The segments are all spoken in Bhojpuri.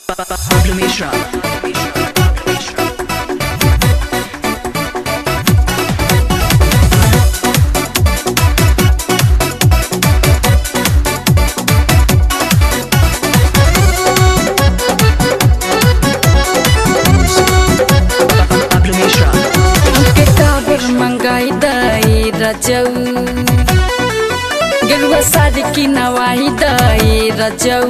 Pablo Mishra. Pablo Mishra. के काबर मंगाई दई रजऊ गेरुआ साड़ी की नवाई दई रजऊ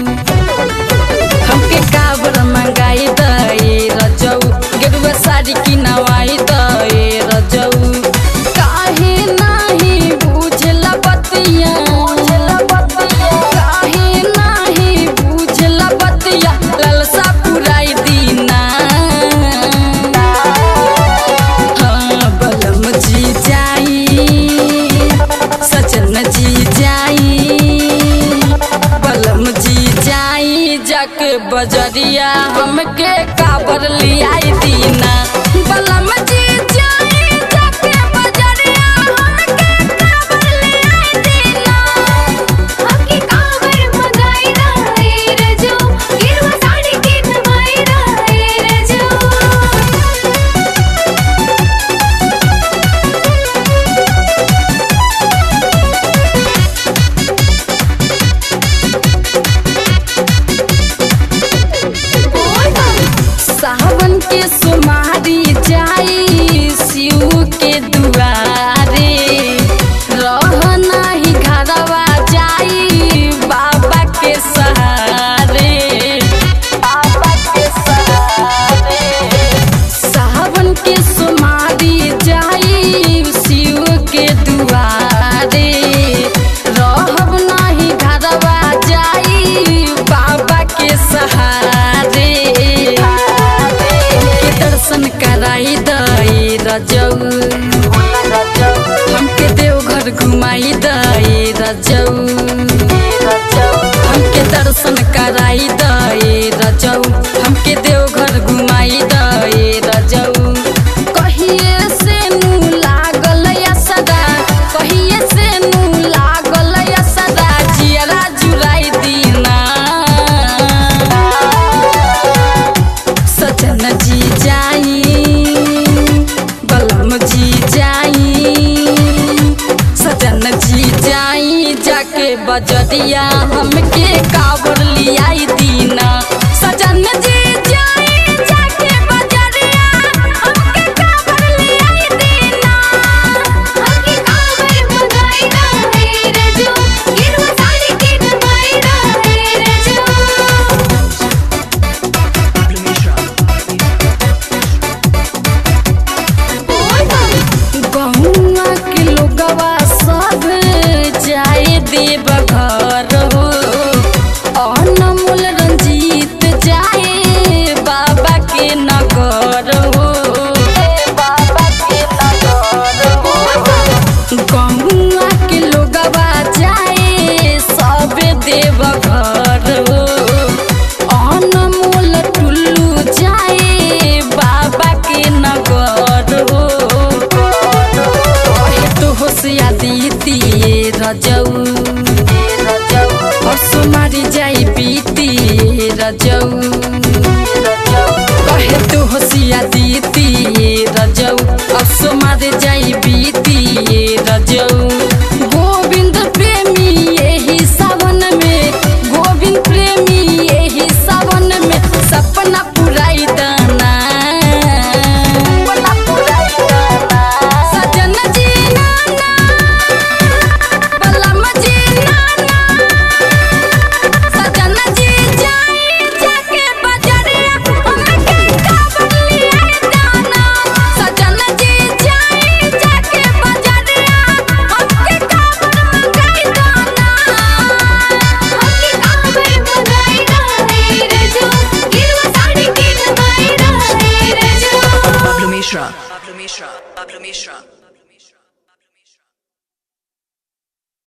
हमके काबर मंगाई दई रजऊ गेरुआ साड़ी की नवाई दई रजऊ काहे नाही बुझला बतिया काहे नाही बुझला बतिया ललसा पुराई दीना हाँ बलम जी जाई सजन जी जाई बलम जी जाई जाके बजरिया हमके काबर लियाई दीना बलम जी जाई जाके बजरिया हमके काबर लियाई दीना हमके कावर मंगाई रहे रजो गिरवा साड़ी के नवाई रहे रजो सावन के सुमारी जाई शिव के दुआरे रह नाही घरवा जाई बाबा के सहारे बाबा के सहारे सावन के सुमारी जाई शिव के दुआरे रहब नाही घरवा जाई बाबा के सहारे के दर्शन कराई दई रजऊ हमके देवघर घुमाई दई रजऊ हमके दर्शन कराई दई रजऊ हमके देवघर घुमाई दई रजऊ कहिए से नू लागल या सदा कहिए से नू लागल या सदा जियरा जुराई दीना सजन जी जाई बलम जी जाई सजन जी जाई जाके बजरिया हमके काबर लियाई दीना सजन जी जाई जाके बजरिया हमके काबर लियाई दीना हमके कावर मंगाई रहे रजो गिरवा साड़ी के नवाई रहे रजो Pablo Mishra. गहुआ के लोगवा सब जाए देव घर हो अनमोल रंजीत जाए बाबा के नगर हो बाबा के नगर हो गहुआ के लोगवा जाए सब देव घर हो अनमोल टुल्लू जाए बाबा के नगर हो कहे तो होशिया दीदी रजऊ और सुमारी जाई बीती रजऊ कहे तो होशिया दीदी रजऊ और सुमारी जाई